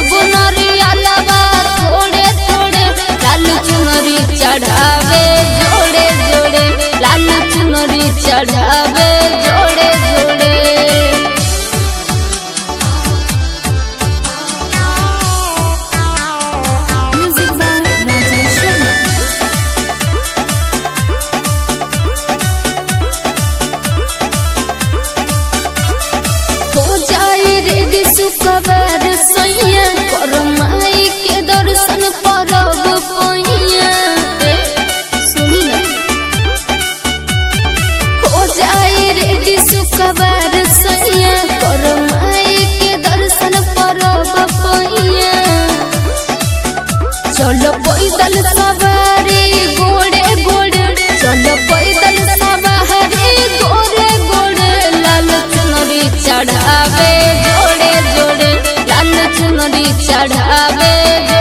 सब नरियलवा थोड़े थोड़े लाल चुनरी चढ़ावे जोड़े जोड़े लाल चुनरी चढ़ावे जोड़े जोड़े Music by Rajesh Sharma. हो जाए रे सुखबर सैया कर माई के दर्शन परब पैया सुनी ना हो जाए रे सुखबर सैया कर माई के दर्शन परब पैया चलो पैदल सवारी गोड़े गोड़े चलो पैदल सवारी गोड़े गोड़े लाल चुनरी चढ़ावे जोड़े जोड़े लाल चुनरी चढ़ावे